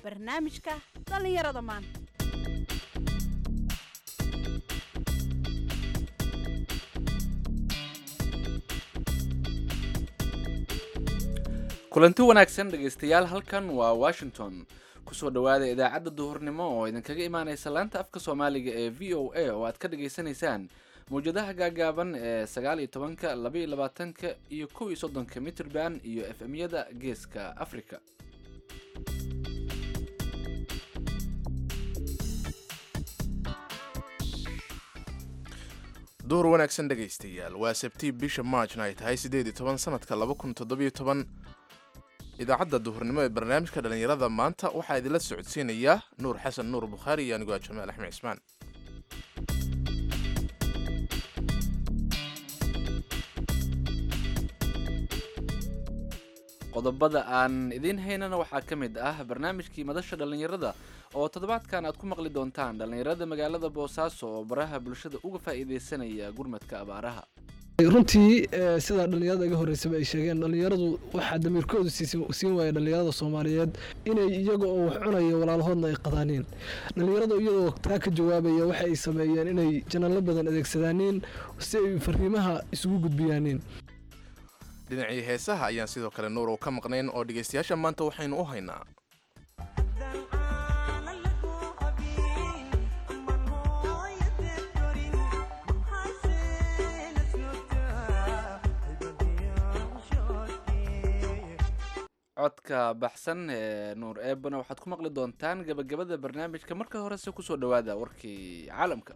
barnaamijka dhallinyarada maanta kulanti wanaagsan dhegaystayaal halkan waa washington kusoo dhowaada idaacadda duhurnimo oo idinkaga imaaneysa laanta afka soomaaliga ee v o a oo aad ka dhageysanaysaan mawjadaha gaagaaban ee sagaal iyo tobanka laba iyo labaatanka iyo kow iyo soddonka mitrband iyo f m-yada geeska africa duhur wanaagsan dhegaystayaal waa sabtii bisha maajna ay tahay siddeed iyo toban sanadka laba kun toddobiyo toban idaacadda duhurnimo ee barnaamijka dhallinyarada maanta waxaa idinla socodsiinaya nuur xasan nuur bukhaari iyo anigoo jamaal axmed cismaan qodobada aan idiin haynana waxaa ka mid ah barnaamijkii madasha dhallinyarada oo toddobaadkan aad ku maqli doontaan dhallinyarada magaalada boosaaso oo baraha bulshada uga faa'iideysanaya gurmadka abaaraha runtii sidaa dhallinyarada iga horreysaba ay sheegeen dhallinyaradu waxaa damiirkoodu siin waaya dhallinyarada soomaaliyeed inay iyaga oo wax cunaya walaalahoodna ay qadaaniin dhallinyaradu iyadoo taa ka jawaabaya waxa ay sameeyeen inay janallo badan adeegsadaaniin si ay fariimaha isugu gudbiyaaniin dhinacii heesaha ayaan sidoo kale nuur oo ka maqnayn oo dhegaystayaasha maanta waxaynu u haynaa codka baxsan ee nuur eebana waxaad ku maqli doontaan gabagabada barnaamijka marka horese kusoo dhowaada warkii caalamka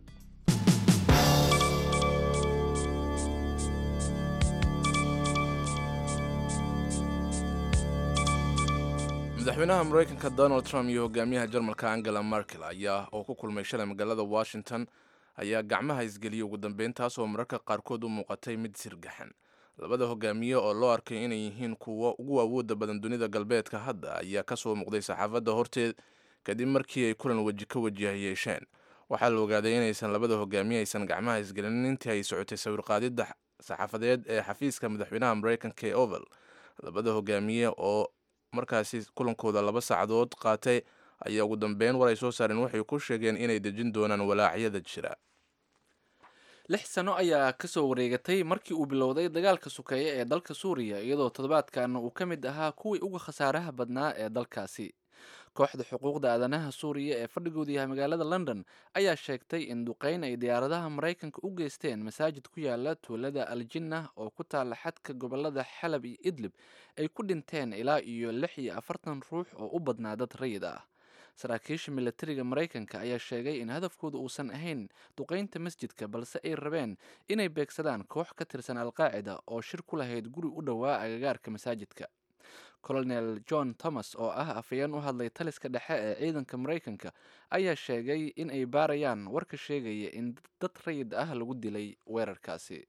madaxweynaha maraykanka donald trump iyo hogaamiyaha jarmalka angela merkel ayaa oo ku kulmay shalay magaalada washington ayaa gacmaha isgeliyay ugu dambeyn taas oo mararka qaarkood u muuqatay mid sirgaxan labada hogaamiye oo loo arkay inay yihiin kuwa ugu awoodda badan dunida galbeedka hadda ayaa kasoo muuqday saxaafadda horteed kadib markii ay kulan weji ka wajiha yeesheen waxaa la ogaaday inaysan labada hogaamiye aysan gacmaha isgelinin intii ay socotay sawirqaadidda saxaafadeed ee xafiiska madaxweynaha maraykanka ee oval labada hogaamiye oo markaasi kulankooda laba saacadood qaatay ayaa ugu dambeyn war ay soo saareen waxay ku sheegeen inay dejin doonaan walaacyada jira lix sano ayaa kasoo wareegatay markii uu bilowday dagaalka sukeeye ee dalka suuriya iyadoo toddobaadkan uu ka mid ahaa kuwii uga khasaaraha badnaa ee dalkaasi kooxda xuquuqda aadanaha suuriya ee fadhigoodu yahay magaalada london ayaa sheegtay in duqeyn ay diyaaradaha maraykanka u geysteen masaajid ku yaala tuulada aljinna oo ku taala xadka gobolada xalab iyo idlib ay ku dhinteen ilaa iyo lix iyo afartan ruux oo u badnaa dad rayid ah saraakiisha milatariga maraykanka ayaa sheegay in hadafkooda uusan ahayn duqeynta masjidka balse ay rabeen inay beegsadaan koox ka tirsan alqaacida oo shir ku lahayd guri u dhowaa agagaarka masaajidka colonel john thomas oo ah afayeen u hadlay taliska dhexe ee ciidanka maraykanka ayaa sheegay in ay baarayaan warka sheegaya in dad rayid ah lagu dilay weerarkaasi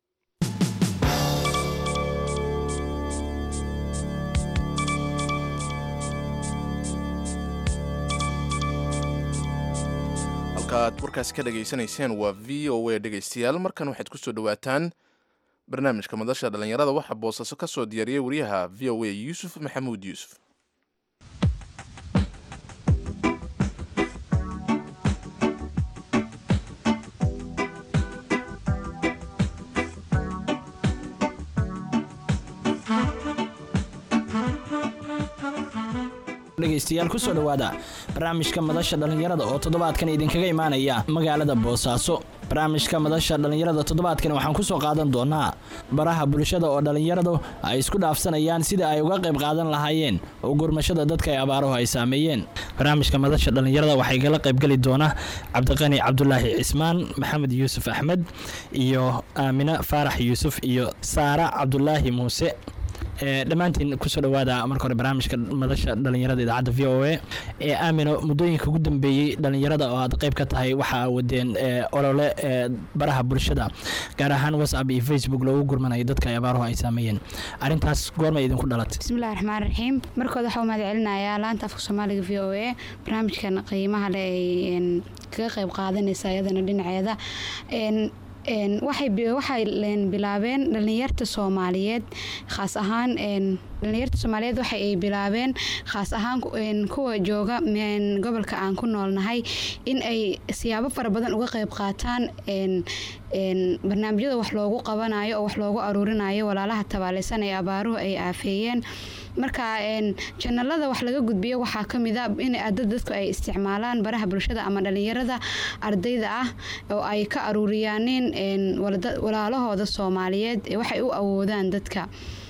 halkaaad warkaasi ka dhegaysanayseen waa v o a dhegaystayaal markan waxaad kusoo dhowaataan barnaamijka madasha dhallinyarada waxaa boosaaso ka soo diyaariyey wariyaha v o a yuusuf maxamuud yuusuf dhegaystayaal kusoo dhowaada barnaamijka madasha dhallinyarada oo toddobaadkan idinkaga imaanaya magaalada boosaaso barnaamijka madasha dhallinyarada toddobaadkan waxaan kusoo qaadan doonaa baraha bulshada oo dhallinyaradu ay isku dhaafsanayaan sida ay uga qayb qaadan lahaayeen oo gurmashada dadka ay abaaruhu ay saameeyeen barnaamijka madasha dhallinyarada waxay kala qaybgeli doona cabdiqani cabdulaahi cismaan maxamed yuusuf axmed iyo aamine faarax yuusuf iyo saara cabdulaahi muuse dhammaantiin kusoo dhawaada marka hore barnaamijka madasha dhallinyarada idaacadda v o a ee aamino muddooyinka ugu dambeeyey dhallinyarada oo aad qayb ka tahay waxa wadeen olole baraha bulshada gaar ahaan whatsapp iyo facebook loogu gurmanayo dadka ay abaaruhu ay saameeyeen arrintaas goormay idinku dhalatay bismillahi raxmaan raxiim markooda waxaa u mahad celinayaa laanta afka soomaaliga v o a barnaamijkan qiimaha le ay kaga qayb qaadanaysa iyadana dhinaceeda Een, waxay bi- waxay een, bilaabeen dhalinyarta soomaaliyeed khaas ahaan een, dhalinyarta soomaaliyeed waxa ay bilaabeen khaas ahaan ku- een, kuwa jooga een, gobolka aan ku noolnahay in ay siyaabo fara badan uga qayb qaataan een, een, barnaamijyada wax loogu qabanayo oo wax loogu aruurinayo walaalaha tabaaleysan ee abaaruhu ay aafeeyeen marka een, janalada wax laga gudbiyo waxaa ka mid a in dad dadku ay isticmaalaan baraha bulshada ama dhalinyarada ardayda ah oo ay ka aruuriyaanin een, walada- walaalahooda soomaaliyeed ee waxay u awoodaan dadka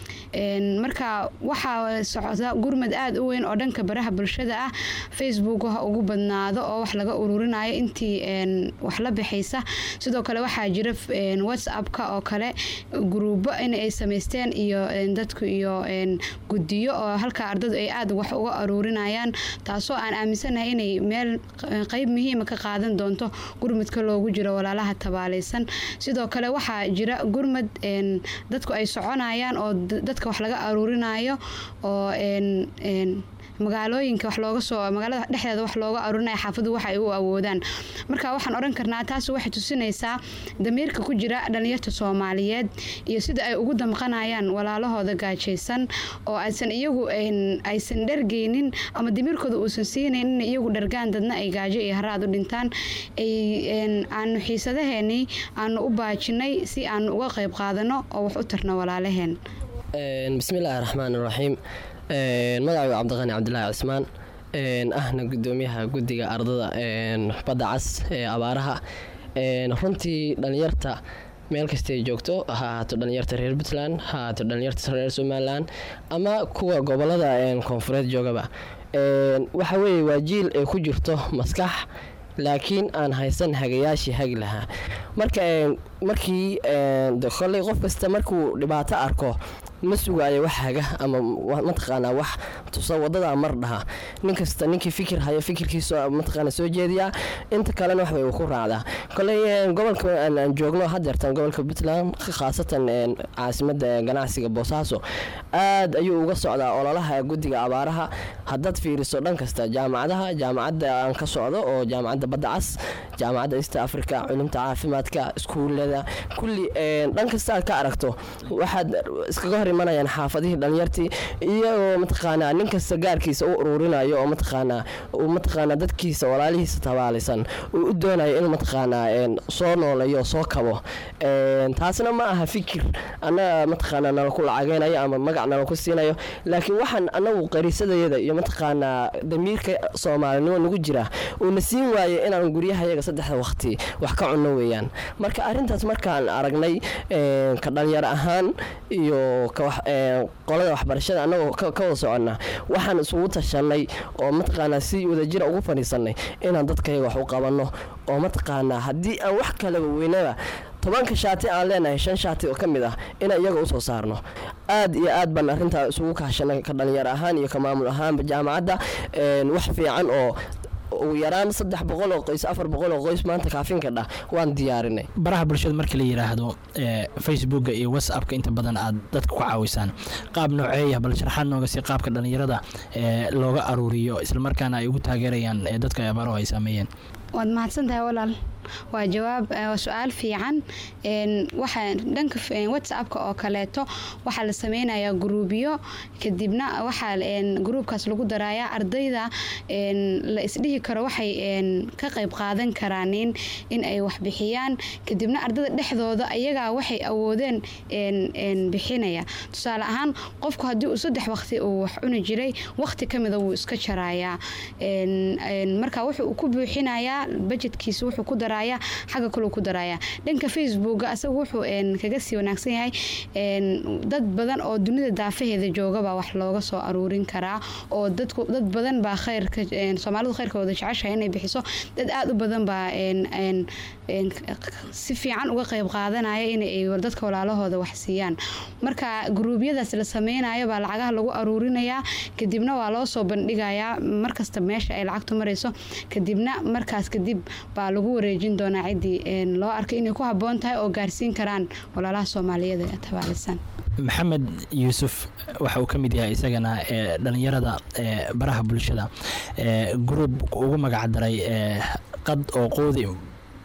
Een, marka waxaa socda gurmad aada u weyn oo dhanka baraha bulshada ah facebook ha ugu badnaado oo wax laga ururinayo intii een, wax la bixaysa sidoo kale waxaa jira een, whatsappka oo kale gruubo in ay samaysteen iyo een, dadku iyo een, guddiyo oo halka ardadu ay aada wax uga aruurinayaan taasoo aan aaminsanahay inay meel q- qeyb muhiima ka qaadan doonto gurmadka loogu jiro walaalaha tabaaleysan sidoo kale waxaa jira gurmad een, dadku ay soconayaan oo d- dadka wax laga aruurinayo oo een, een, magaalooyinka wax looga soo magaalada dhexdeeda wax looga aruurinaya xaafadu waxa ay u awoodaan marka waxaan odhan karnaa taas waxay tusinaysaa damiirka ku jira dhalinyarta soomaaliyeed iyo sida ay ugu damqanayaan walaalahooda gaajaysan oo aysan iyagu een, aysan dhargeynin ama damiirkooda uusan siinayn in iyagu dhargaan dadna ay gaajo iyo haraad u dhintaan ay een, aanu xiisadaheenii aanu u baajinay si aanu uga qayb qaadano oo wax u tarno walaalaheen Een, bismillaahi raxmaan raxiim magacaygu cabdiqani cabdilaahi cismaan een, ahna gudoomiyaha guddiga ardada een, badda cas ee abaaraha Een, runtii dhalinyarta meel kastay joogto ha ahaato dhalinyarta reer puntland ha ahaato dhalinyarta reer somalilan ama kuwa gobolada een, koonfureed joogaba Een, waxa weeye waa jiil ay ku jirto maskax laakiin aan haysan hagayaashii hagi lahaa marka een, markii een, de kolley qof kasta markuu dhibaato arko ma sugaayo wax haga ama wa- mataqaanaa wax tusa wadada mar dhaha nin kasta ninkii fikir hayo fikirkiisa mataqaana soo jeediyaa inta kalena wax bay uu ku raacdaa koley een, gobolka aan aan joogno hadeertan gobolka puntland khaasatan een, caasimada ganacsiga boosaaso aad ayuu uga socdaa ololaha guddiga abaaraha haddaad fiiriso dhan kasta jaamacadaha jaamacadda aan ka socdo oo jaamacadda badda cas jaamacadda east africa culumta caafimaadka iskuulada kulli een, dhan kasta aad ka aragto waxaad iskaga hor imanayaan xaafadihii dhalinyartii iyagoo mataqaanaa nin kasta gaarkiisa u ururinayo oo mataqaanaa uu mataqaanaa dadkiisa walaalihiisa tabaalaysan uu u doonayo inuu mataqaanaa een, soo nooleeyo soo kabo Een, taasna ma aha fikir annaga mataqaanaa nala ku lacageynayo ama magac nala ku siinayo laakiin waxaan anagu qariisadayada iyo mataqaanaa damiirka soomaalinimo nagu jira uuna siin waaye inaan guryahayaga saddexda waqti wax ka cunno weeyaan marka arrintaas markaan aragnay een, ka dhalinyaro ahaan iyo ka wax- een, qolada waxbarashada annagoo ka ka wada soconna waxaan isugu tashanay oo mataqaanaa si wadajira ugu fadhiisanay inaan dadkayaga wax u qabanno oo mataqaanaa haddii aan wax kalaba weynaba tobanka shaati aan leenahay shan shaati oo ka mid ah inaan iyaga usoo saarno aad iyo aad baan arrintaa isugu kaashanay ka dhalinyaro ahaan iyo ka maamul ahaanba jaamacadda een, wax fiican oo ugu yaraan saddex boqol oo qoys afar boqol oo qoys maanta kaafinka dhah waan diyaarinay baraha bulshada marka la yidhaahdo ee, facebooka iyo whatsappka inta badan aad dadka ku caawisaan qaab nooceeya bal sharaxaad nooga sii qaabka dhalinyarada ee, looga aruuriyo islamarkaana ay ugu taageerayaan ee, dadka abaaruhu ay saameeyeen waad mahadsan tahay walaal waa jawaab eh, waa su-aal fiican Een, waxaa dhanka f- een, whatsappka oo kaleeto waxaa la sameynayaa gruubyo kadibna waxaa een, gruubkaas lagu darayaa ardayda een, la isdhihi karo waxay een, ka qayb qaadan karaan in in ay wax bixiyaan kadibna ardayda dhexdooda ayagaa waxay awoodeen een, een, bixinaya tusaale ahaan qofku haddii uu saddex waqti uu wax cuni jiray waqti ka mida wuu iska jarayaa Een, een, marka wuxuu ku buuxinayaa budgetkiisa wuxuu ku darayaa xagga kale ku darayaa dhanka facebooka asaga wuxuu een, kaga sii wanaagsan yahay een, dad badan oo dunida daafaheeda joogaba wax looga soo aruurin karaa oo dadku dad badan baa khayrka een, soomaalidu khayrkooda jeceshahay inay bixiso dad aada u badan baa een, een, een, si fiican uga qayb qaadanaya inay dadka walaalahooda wax siiyaan marka gruubyadaas la sameynayo baa lacagaha lagu aruurinayaa kadibna waa loo soo bandhigayaa markasta meesha ay lacagtu marayso kadibna markaas kadib baa lagu wareejin doonaa ciddii een, loo arkay inay ku habboon tahay oo gaarsiin karaan walaalaha soomaaliyeed ee tabaalisan maxamed yuusuf waxa uu ka mid yahay isagana ee dhalinyarada ee baraha bulshada ee gruub ugu magacdaray ee qad oo qoodi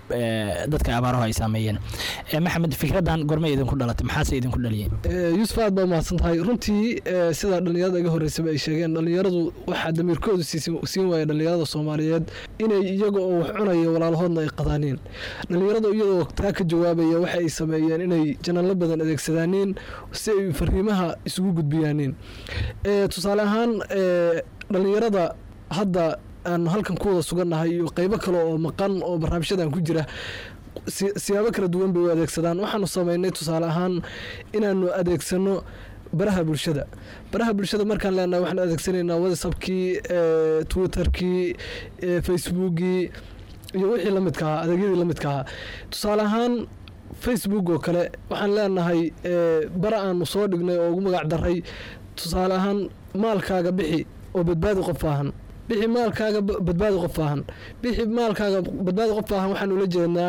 ee, dadka abaaruhu ay saameeyeen Ee, maxamed fikradan gormay idinku dhalatay maxaase idinku dhaliyay Eh, yuusuf aad baa umahadsan tahay runtii eh, sida dhallinyarada iga horreysaba ay sheegeen dhallinyaradu waxaa damiirkoodu siisin- siin waaya dhallinyarada soomaaliyeed inay iyaga oo wax cunaya walaalahoodna ay qadaaniin dhallinyaradu iyadoo taa ka jawaabaya waxa ay sameeyeen inay janalo badan adeegsadaaniin si ay fariimaha isugu gudbiyaaniin Eh, tusaale ahaan eh, dhallinyarada hadda aan halkan ku wada sugannahay iyo qeybo kale oo maqan oo barnaamijyadan ku jira si- siyaabo kala duwan bay u adeegsadaan waxaanu sameynay tusaale ahaan inaanu adeegsano baraha bulshada baraha bulshada markaan leenahay waxaan adeegsanaynaa whatsappkii eh, twitterkii eh, facebookii iyo wixii la midka ahaa adeegyadii la midka ahaa tusaale ahaan facebook oo kale waxaan leenahay eh, bara aanu soo dhignay oo ugu magac daray tusaale ahaan maalkaaga bixi oo badbaadi qof baahan bixi maalkaaga ba- badbaadi qof baahan bixi maalkaaga badbaadi qof baahan waxaan ula jeednaa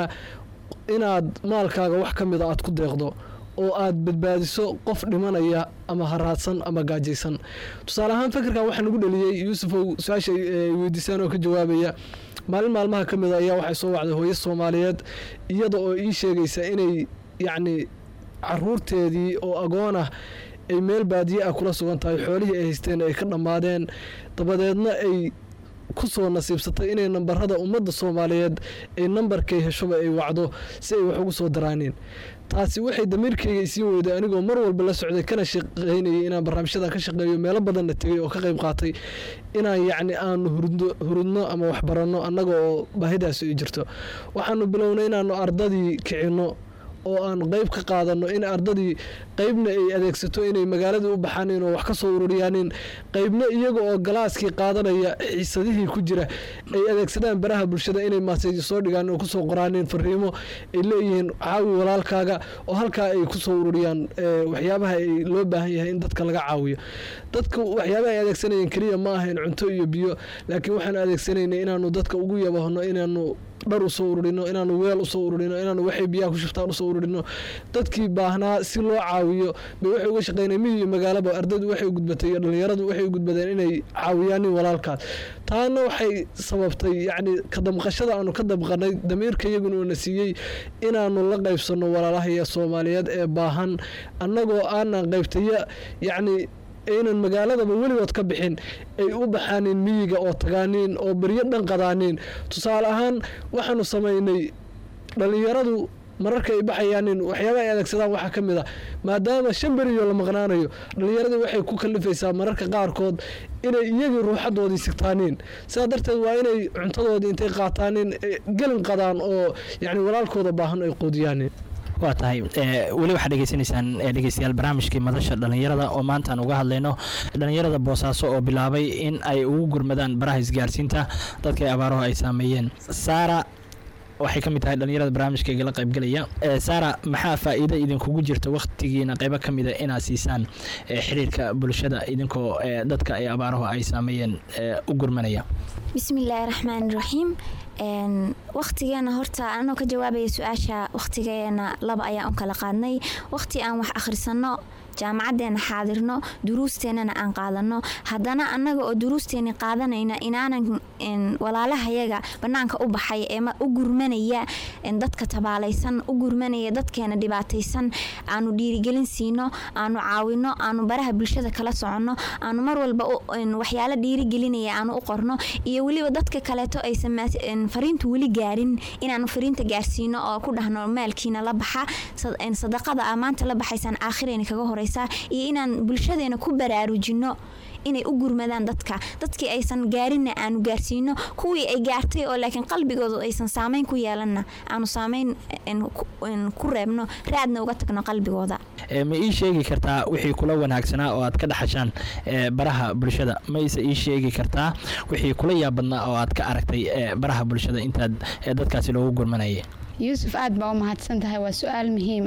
inaad maalkaaga wax ka mida aad ku deeqdo oo aad badbaadiso qof dhimanaya ama haraadsan ama gaajaysan tusaale ahaan fikirkan waxaa nagu dhaliyey yuusufow su-aasha ay weydiisaan oo ka jawaabaya maalin maalmaha ka mida ayaa waxay soo wacday hooyo soomaaliyeed iyada oo ii sheegaysa inay yacni caruurteedii oo agoon ah ay meel baadiye ah kula sugan tahay xoolihii ay haysteen ay ka dhammaadeen dabadeedna ay ku soo nasiibsatay inay nambarada ummadda soomaaliyeed ay nambarkay heshoba ay wacdo si ay wax ugu soo daraaniin taasi waxay damiirkayga isiin weyday anigoo mar walba la socday kana shaqaynayay inaan barnaamijyadan ka shaqeeyo meelo badanna tegay oo ka qayb qaatay inaan yacni aanu hurudno hurudno ama waxbaranno annaga oo baahidaasi ay jirto waxaanu bilownay inaanu ardadii kicinno oo aan qeyb ka qaadano in ardadii qeybna ay adeegsato inay magaaladii u baxaanin oo wax ka soo ururiyaanin qeybna iyaga oo galaaskii qaadanaya xiisadihii ku jira ay adeegsadaan baraha bulshada inay maaseeji soo dhigaan oo kusoo qoraanin fariimo ay leeyihiin caawi walaalkaaga oo halkaa ay kusoo ururiyaan eh, waxyaabaha ay loo baahan yahay in dadka laga caawiyo dadka waxyaabaha ay adeegsanayeen keliya ma ahayn cunto iyo biyo laakiin waxaan adeegsanaynay inaanu dadka ugu yabahno inaanu dhar usoo ururino inaanu weel usoo ururino inaanu waxay biyaha ku shubtaan usoo ururino dadkii baahnaa si loo caawiyo bay waxay uga shaqeynay miyi iyo magaalaba ardadu waxay u gudbatay iyo dhallinyaradu waxay u gudbadeen inay caawiyaan nin walaalkaas taana waxay sababtay yacni ka damqashada aanu ka damqanay damiirka iyaguna uuna siiyey inaanu la qaybsanno walaalahaya soomaaliyeed ee baahan annagoo aanan qaybtaya yacni aynan magaaladaba weligood ka bixin ay u baxaanin miyiga oo tagaaniin oo beryo dhan qadaaniin tusaale ahaan waxaanu samaynay dhallinyaradu mararka ay baxayaanin waxyaaba ay adeegsadaan waxaa ka mid a maadaama shan beriyo la maqnaanayo dhallinyaradii waxay ku kalifaysaa mararka qaarkood inay iyagii ruuxadoodii sigtaaniin sidaa darteed waa inay cuntadoodii intay qaataanin eh, gelin qadaan oo yacni walaalkooda baahan ay quudiyaanin waa tahay ee, weli waxaad dhegeysanaysaan ee, dhegeystayaal barnaamijkii madasha dhallinyarada oo maanta aan uga hadlayno dhallinyarada boosaaso oo bilaabay in ay ugu gurmadaan baraha isgaarsiinta dadka ay abaaruhu ay saameeyeen saara waxay ka mid tahay dhallinyarada barnaamijka igala qaybgelaya Ee, saara maxaa faa'iido idinkugu jirta wakhtigiina qaybo ka mida inaad siisaan ee, xiriirka bulshada idinkoo ee, dadka ay abaaruhu ay saameeyeen ee, u gurmanaya bismillaahi raxmaani raxiim Een, waqtigeena horta anoo ka jawaabaya su-aasha waqtigeena laba ayaan u kala qaadnay waqti aan wax akhrisano jaamacadeena xaadirno duruusteenana aan qaadano haddana annaga oo duruusteeni qaadanayna inaanan een, walaalahayaga banaanka u baxay ee ma- u gurmanaya een, dadka tabaalaysan u gurmanaya dadkeena dhibaataysan aanu dhiirigelin siino aanu caawino aanu baraha bulshada kala soconno aanu mar walba u- een, waxyaalo dhiirigelinaya aanu u qorno iyo weliba dadka kaleeto aysan maas- een, fariintu weli gaarin inaanu fariinta gaarsiino oo ku dhahno maalkiina la baxa sad- een, sadaqada aa maanta la baxaysaan aakhirayna kaga horeysaa iyo inaan bulshadeena ku baraarujino inay u gurmadaan dadka dadkii aysan gaarinna aanu gaarsiino kuwii ay gaartay oo laakiin qalbigoodu aysan saameyn ku yeelanna aanu saameyn een, ku- een, ku reebno raadna uga tagno qalbigooda Ee, ma ii sheegi kartaa wixii kula wanaagsanaa oo aad ka dhaxashaan ee, baraha bulshada ma ise ii sheegi kartaa wixii kula yaabadnaa oo aad ka aragtay ee, baraha bulshada intaad ee, dadkaasi loogu gurmanayay yuusuf aad baa u mahadsan tahay waa su-aal muhiim ah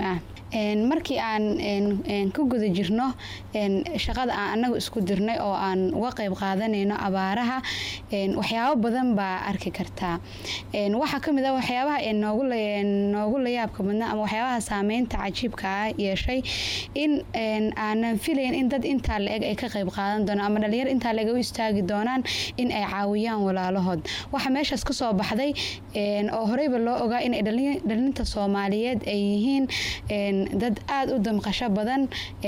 Een, markii aan een, een, ku guda jirno een, shaqada aan anagu isku dirnay oo aan uga qayb qaadanayno abaaraha een, waxyaabo badan baa arki kartaa Een, waxaa ka mid ah waxyaabaha ee noogu la- noogu layaabka badnaa ama waxyaabaha saameynta cajiibka ah yeeshay in een, aanan filayn in dad intaa la-eg ay ka qayb qaadan doonaan ama dhalinyaro intaa la-eg u istaagi doonaan in ay caawiyaan walaalahood waxa meeshaas ka soo baxday een, oo horeyba loo ogaa in ay dhalin- dhalinta soomaaliyeed ay yihiin een, dad aada u damqasho badan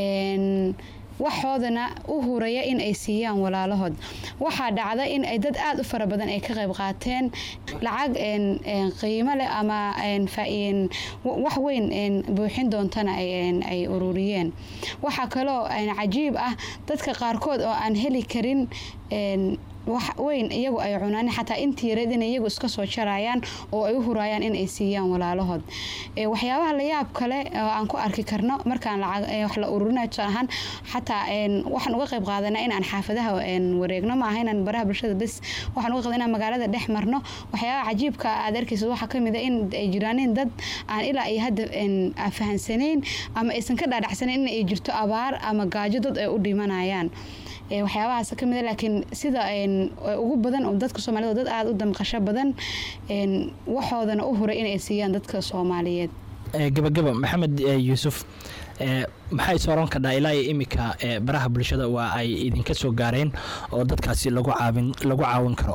een, waxoodana u huraya in ay siiyaan walaalahood waxaa dhacda in ay dad aada u fara badan ay ka qayb qaateen lacag een, een, qiimo leh ama een, faa- een, wa- wax weyn een, buuxin doontana ay een, ay ururiyeen waxaa kaloo een, cajiib ah dadka qaarkood oo aan heli karin een, wax weyn iyagu ay cunaan xataa intii yareed inay iyagu iska soo jarayaan oo ay u hurayaan in ay siiyaan walaalahood Ee, waxyaabaha la yaab kale oo aan ku arki karno markaan lacag ee, wax la ururinayo tusaale ahaan xataa een, waxaan uga qayb qaadanaa inaan xaafadaha een, wareegno maaha inaan baraha bulshada bes waxaan uga qayb inaan magaalada dhex marno waxyaabaha cajiibka aad arkaysid waxaa ka mid a in ay jiraanin dad aan ilaa iyo hadda een, aan fahansanayn ama aysan ka dhaadhacsanayn in ay jirto abaar ama gaajo dad ay u dhimanayaan Ee, waxyaabahaas ka mid a laakiin sida een, ee ugu badan oo dadka soomaalida oo dad aada u damqasho badan een, waxoodana u huray inay siiyaan dadka soomaaliyeed Ee, gabagaba maxamed ee, yuusuf ee, maxay sooran kadhaa ilaa iyo imika ee, baraha bulshada waa ay idinka soo gaareen oo dadkaasi lagu caawin lagu caawin karo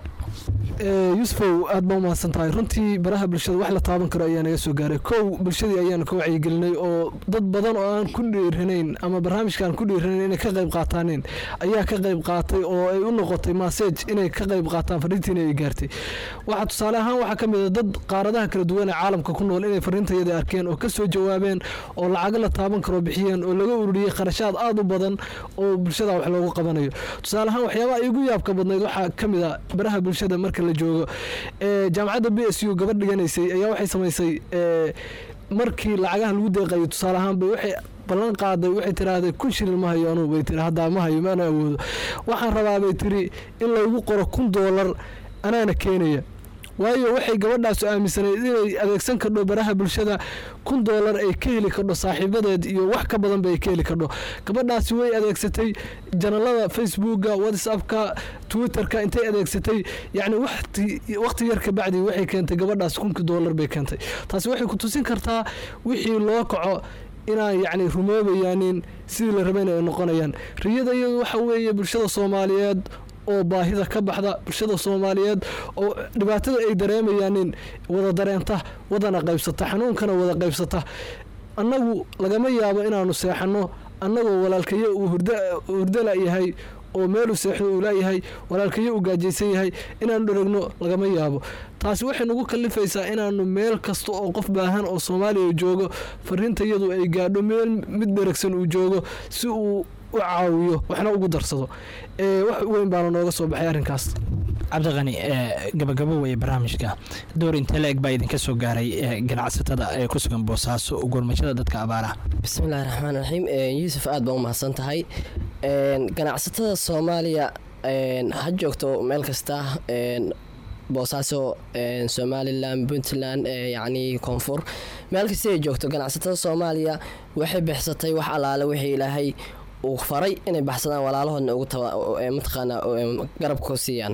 Ee, yuusufow aad baa umahadsan tahay runtii baraha bulshada wax la taaban karo ayaa naga soo gaaray kow bulshadii ayaanu ka wacyigelinay oo dad badan oo aan ku dhiiranayn ama barnaamijka aan ku dhiiranayn inay ka qayb qaataaneen ayaa ka qayb qaatay oo ay u noqotay masaj inay ka qayb qaataan fariintiina ay gaartay waxaa tusaale ahaan waxaa ka mid a dad qaaradaha kala duwan ee caalamka ku nool inay fariintayada arkeen oo ka soo jawaabeen oo lacago la taaban karo bixiyeen oo laga ururiyey kharashaad aada u badan oo bulshada wax loogu qabanayo tusaale ahaan waxyaabaha igu yaabka badnayd waxaa ka mid a baraha bulshada marka la joogo ee jaamacadda b s u gabadh dhiganaysay ayaa waxay samaysay ee, markii lacagaha lagu deeqayo tusaale ahaan bay waxay ballan qaaday waxay tiraahday kun shilin ma hayo anugu bay tiri haddaa ma hayo maana awoodo waxaan rabaa bay tiri in laygu qoro kun doolar anaana keenaya waayo waxay gabadhaas aaminsanayd inay adeegsan kardho baraha bulshada kun doolar ay ka heli kardho saaxiibadeed iyo wax ka badan ba ay ka heli kardho gabadhaasi way adeegsatay janalada facebooka whatsappka twitterka intay adeegsatay yacni waqti waqti yar ka bacdi waxay keentay gabadhaas kunkii doolar bay keentay taasi waxay ku tusin kartaa wixii loo kaco inaan yacni rumoobayaanin sidii la rabayna ay noqonayaan riyada iyadu waxa weeye bulshada soomaaliyeed oo baahida ka baxda bulshada soomaaliyeed oo dhibaatada ay dareemayaanin wada dareenta wadana qaybsata xanuunkana wada qaybsata annagu lagama yaabo inaanu seexanno annagoo walaalkayo uu hurda- hurdala yahay oo meelu seexdo uu laayahay walaalkayo uu gaajaysan yahay inaanu dheragno lagama yaabo taasi waxay nagu kallifaysaa inaanu meel kasta oo qof baahan oo soomaaliya joogo fariintayadu ay gaadho meel mid dheragsan uu joogo si uu u caawiyo waxna ugu darsado ee wax weyn baana nooga soo baxay arrinkaas cabdiqani ee, gabagabo weeye barnaamijka door intee la eg baa idinka soo gaaray ee, ganacsatada ee ku sugan boosaaso gurmashada dadka abaaraha bismillahi raxmaan raxiim yuusuf aad baa u mahadsan tahay Een, ganacsatada soomaaliya een, ha joogto meel kasta een, boosaaso een, somalilan puntland ee, yacni koonfur meel kasta ay joogto ganacsatada soomaaliya waxay bixsatay wax allaale wixii ilaahay uu faray inay baxsadaan walaalahoodna ugu taba ee, mataqaanaa ee, garabkoo siiyaan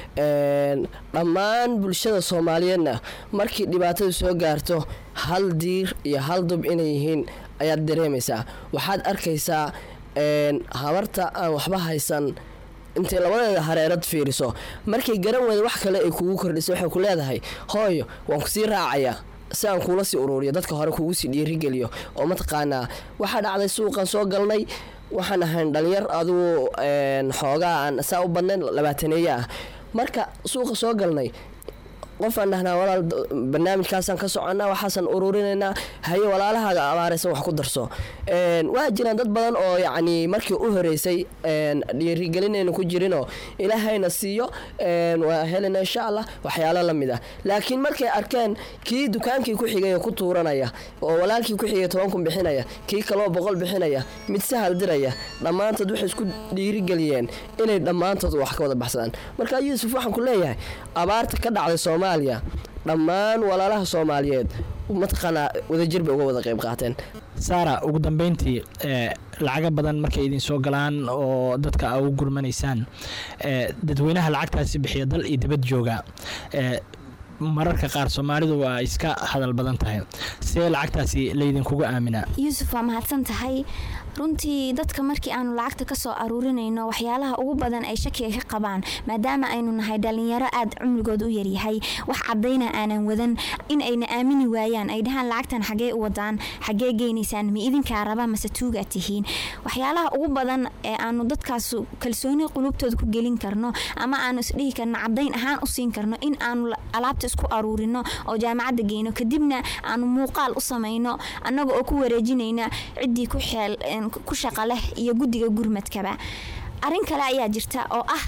Een, dhammaan bulshada soomaaliyeedna markii dhibaatadu soo gaarto hal diir iyo hal dub inay yihiin ayaad dareemaysaa waxaad arkaysaa een, habarta aan waxba haysan intay labadeeda hareerad fiiriso markay garan weyda wax kale ay kugu kordhiso waxay ku leedahay hooyo waan kusii raacayaa si aan kuula sii ururiyo dadka hore kugu sii dhiirigeliyo oo mataqaanaa waxaa dhacday suuqan soo galnay waxaan ahayn dhalinyar adigu een, xoogaa aan saa u badnayn labaataneeye ah marka suuqa soo galnay qofaan dhahnaa walaal d- barnaamijkaasaan ka soconnaa waxaasaan ururinaynaa haye walaalahaaga abaaraysan wax ku darso Een, waa jiraan dad badan oo yacni markii u horeysay een, dhiirigelinayna ku jirinoo ilaahayna siiyo een, waa helina insha allah waxyaalo la mid ah laakiin markay arkeen kii dukaankii ku xigay oo ku tuuranaya oo walaalkii ku xigay toban kun bixinaya kii kaloo boqol bixinaya mid sahal diraya dhammaantood waxay isku dhiirigeliyeen inay dhammaantood wax ka wada baxsadaan marka yuusuf waxaan ku leeyahay abaarta ka dhacday soomaaliya dhammaan walaalaha soomaaliyeed mataqaanaa wadajir bay uga wada qayb qaateen saara ugu dambeyntii ee lacaga badan markay idin soo galaan oo dadka aa ugu gurmanaysaan ee dadweynaha lacagtaasi bixiya dal iyo dibad jooga ee mararka qaar soomaalidu waa iska hadal badan tahay see lacagtaasi laydinkuga aaminaa yuusuf waa mahadsan tahay runtii dadka markii aanu lacagta kasoo aruurinayno waxyaalaha ugu badan ay shakiga ka qabaan maadaama aynu nahay dhalinyaro aad cumrigood u yaryahay wax cadayna aanan wadan in ayna aamini waayaan ay dhahaan lacagtan xagee u wadaan xagee geynaysaan ma idinkaa raba mase tuugaa tihiin waxyaalaha ugu badan ee aanu dadkaas kalsooni qulubtooda ku gelin karno ama aanu isdhihi karno cadayn ahaan u siin karno in aanu alaabta isku aruurino oo jaamacadda geyno kadibna aanu muuqaal u samayno annaga oo ku wareejinayna ciddii ku xeel ku shaqa leh iyo guddiga gurmadkaba arrin kale ayaa jirta oo ah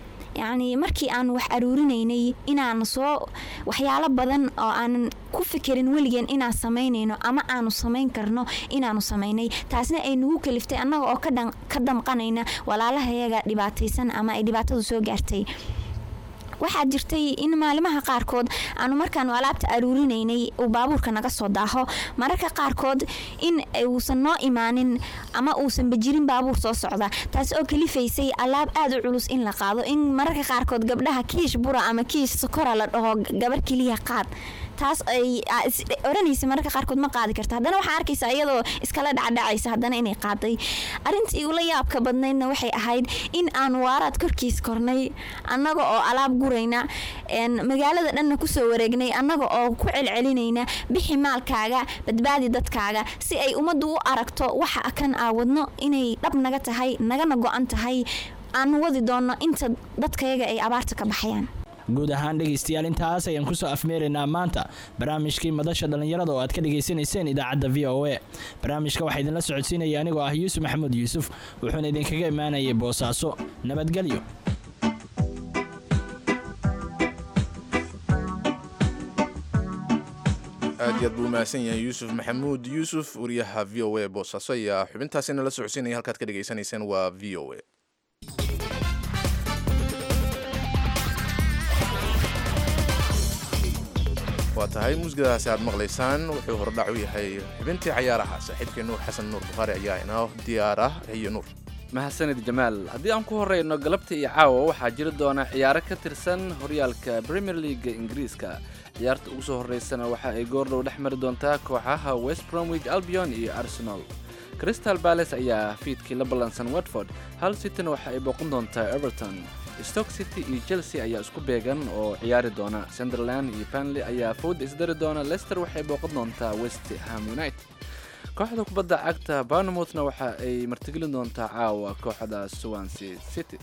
yacni markii aanu wax aruurinaynay inaanu soo waxyaalo badan oo aanan ku fikirin weligeen inaan samaynayno ama aanu samayn karno inaanu samaynay taasna ay nagu kaliftay annaga oo ka damqanayna walaalahayaga dhibaataysan ama ay dhibaatadu soo gaartay waxaa jirtay in maalimaha qaarkood aanu markaanu alaabta aruurinaynay uu baabuurka naga soo daaho mararka qaarkood in uusan noo imaanin ama uusan bajirin baabuur soo socda taas oo kalifaysay alaab aad u culus in la qaado in mararka qaarkood gabdhaha kiish bura ama kiish sokora la dhaho gabar keliya qaad taas ay oranaysa mararka qaarkood ma qaadi karta haddana waxaa arkaysa iyadoo iskala dhacdhacaysa haddana inay qaaday arintii ula yaabka badnaydna waxay ahayd in aan waaraad korkiis kornay annaga oo alaab gurayna magaalada dhanna kusoo wareegnay annaga oo ku celcelinayna bixi maalkaaga badbaadi dadkaaga si ay ummaddu u aragto waxa kan aawadno inay dhab naga tahay nagana go-an tahay aanu wadi doonno inta dadkayaga ay abaarta ka baxayaan guud ahaan dhegaystayaal intaas ayaan kusoo afmeeraynaa maanta barnaamijkii madasha dhallinyarada oo aad ka dhagaysanayseen idaacadda v o a barnaamijka waxaa idinla socodsiinaya anigoo ah yuusuf maxamuud yuusuf wuxuuna idinkaga imaanayay boosaaso nabadgelyo aad iyo aad buu umahadsan yahay yuusuf maxamuud yuusuf wariyaha v o a boosaaso ayaa xubintaasina la socodsiinaya halkaad ka dhagaysanayseen waa v o a waa tahay muusikadaasi aad maqlaysaan wuxuu hordhac u yahay xubintii cayaaraha saaxiibkii nuur xasan nuur bukhaari ayaa inoo diyaar ah iyo nuur mahadsanid jamaal haddii aan ku horeyno galabta iyo caawa waxaa jiri doona ciyaaro ka tirsan horyaalka premier leaga ingiriiska ciyaarta ugu soo horeysana waxa ay goordhow dhex mari doontaa kooxaha west bromwich albion iyo arsenal crystal balace ayaa fiidkii la ballansan watford hal cityna waxa ay booqan doontaa everton stock city iyo chelsea ayaa isku beegan oo ciyaari doona sunderland iyo panley ayaa fowda isdari doona leicester waxay booqan doontaa west ham united kooxda kubadda cagta barnemouthna waxa ay martigelin doontaa caawa kooxda swansea city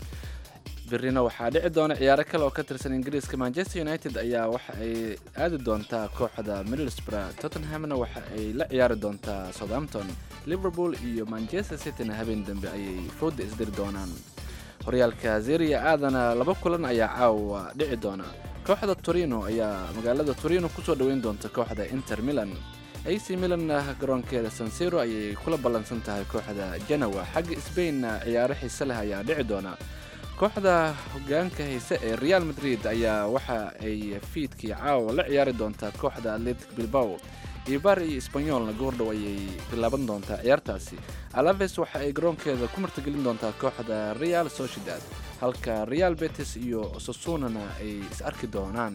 birina waxaa dhici doona ciyaaro kale oo ka tirsan ingiriiska manchester united ayaa waxa ay aadi doontaa kooxda middlesbrough tottenhamna waxa ay la ciyaari doontaa southampton liverpool iyo manchester cityna habeen dambe ayay fowda isdiri doonaan horyaalka zeria aadana laba kulan ayaa caawa dhici doona kooxda torino ayaa magaalada torino kusoo dhoweyn doonta kooxda inter milan ac milanna garoonkeeda sansiro ayay kula ballansan tahay kooxda janawa xagga sbainna ciyaaro xiise leh ayaa dhici doona kooxda hogaanka hayse ee real madrid ayaa waxa ay fiidkii caawa la ciyaari doontaa kooxda atletic bilbao ibar iyo sbanyolna goordhow ayay bilaaban doontaa ciyaartaasi alaves waxa ay garoonkeeda ku martigelin doontaa kooxda real sociedad halka real betis iyo sosunana ay is arki doonaan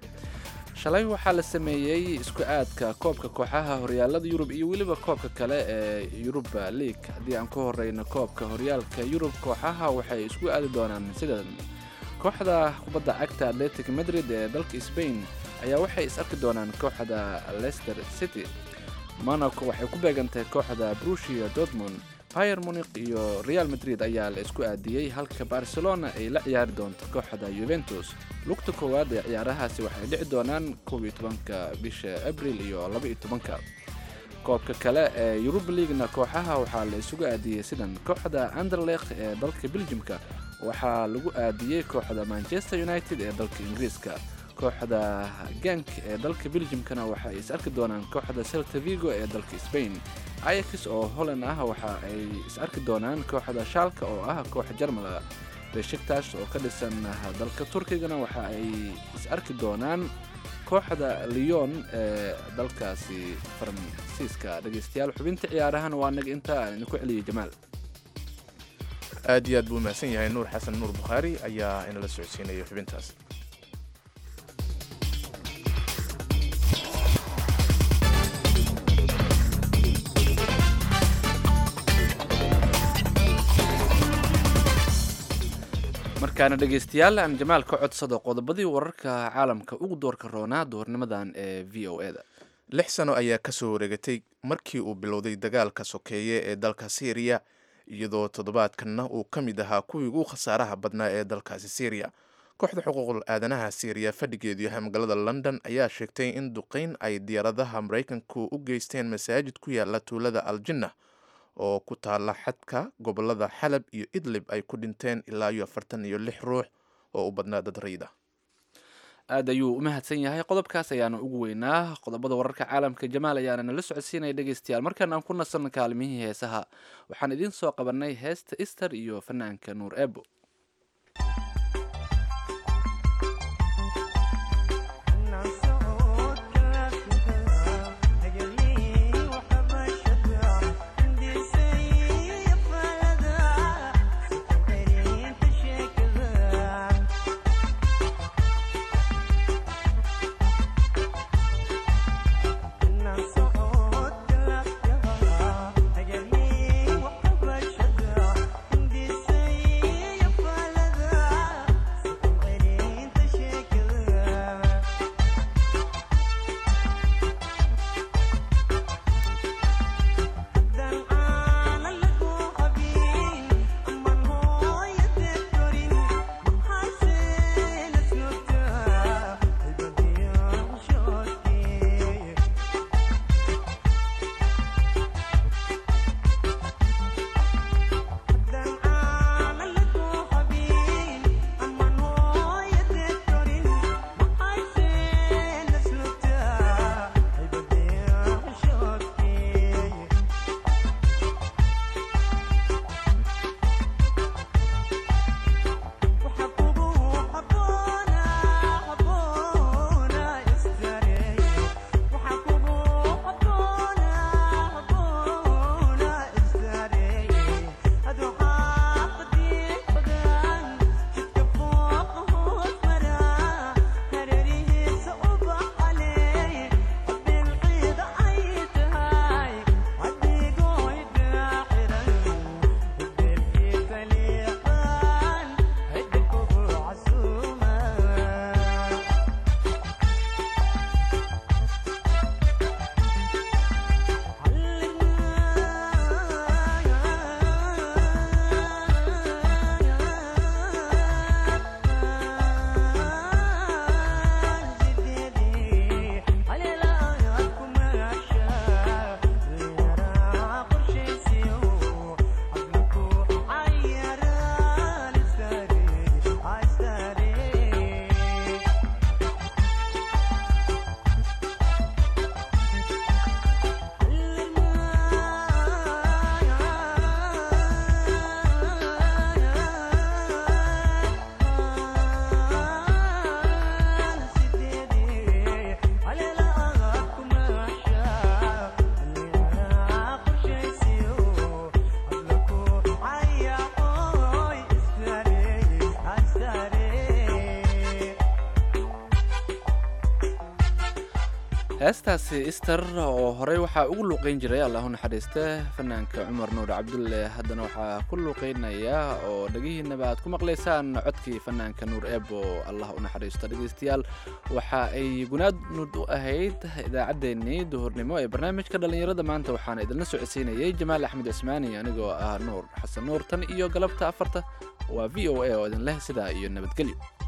shalay waxaa la sameeyey isku aadka koobka kooxaha horyaalada yurub iyo weliba koobka kale ee yuruba league haddii aan ku horeyno koobka horyaalka yurub kooxaha waxay isku aadi doonaan sidan kooxda kubadda cagta atletic madrid ee dalka sbain ayaa waxay is arki doonaan kooxda leicester city monaco waxay ku beegantahay kooxda brusia dortmund pier muniq iyo real madrid ayaa la isku aadiyey halka barcelona ay la ciyaari doonto kooxda yuventus lugta koowaad ee ciyaarahaasi waxay dhici doonaan koob iyo tobanka bisha abril iyo laba iyo tobanka koobka kale ee yuruba leaguena kooxaha waxaa la isugu aadiyey sidan kooxda anderlekh ee dalka beljimka waxaa lagu aadiyey kooxda manchester united ee dalka ingiriiska kooxda gank ee dalka beljimkana waxa ay is arki doonaan kooxda celta vigo ee dalka spain ayax oo holland ah waxa ay is arki doonaan kooxda shaalka oo ah koox jarmala beshiktash oo ka dhisan dalka turkigana waxa ay is arki doonaan kooxda leon ee dalkaasi faransiiska dhegeystayaal xubinta ciyaarahan waa naga inta aan idinku celiyay jamaal aad iyo aad buu mahadsan yahay nuur xasan nuur bukhaari ayaa inala socodsiinaya xubintaas markaana dhegeystayaal aan jamaal ka codsado qodobadii wararka caalamka ugu doorka roonaa doornimadan ee v o eda lix sano ayaa ka soo wareegatay markii uu bilowday dagaalka sokeeye ee dalka syriya iyadoo toddobaadkanna uu ka mid ahaa kuwii ugu khasaaraha badnaa ee dalkaasi syriya kooxda xuquuqul aadanaha syriya fadhigeedu yahay magaalada london ayaa sheegtay in duqeyn ay diyaaradaha maraykanku u geysteen masaajid ku yaala tuulada aljinna oo ku taala xadka gobolada xalab iyo idlib ay ku dhinteen ilaa iyo afartan iyo lix ruux oo u badnaa dad rayida aad ayuu u mahadsan yahay qodobkaas ayaana ugu weynaa qodobada wararka caalamka jamaal ayaana nala socodsiinaya dhegeystayaal markaan aan ku nasan kaalmihii heesaha waxaan idiin soo qabanay heesta easter iyo fanaanka nuur ebo heestaasi ister oo horey waxaa ugu luuqeyn jiray allahu naxariiste fanaanka cumar nuur cabdulle haddana waxaa ku luuqeynaya oo dhegihiinaba aad ku maqlaysaan codkii fanaanka nuur ebo allah u naxariisto dhegeystayaal waxa ay gunaadnud u ahayd idaacaddeenii duhurnimo ee barnaamijka dhallinyarada maanta waxaana idinla socodsiinayay jamaal axmed cismaani anigoo ah nuur xasan nuur tan iyo galabta afarta waa v o a oo idin leh sidaa iyo nabadgelyo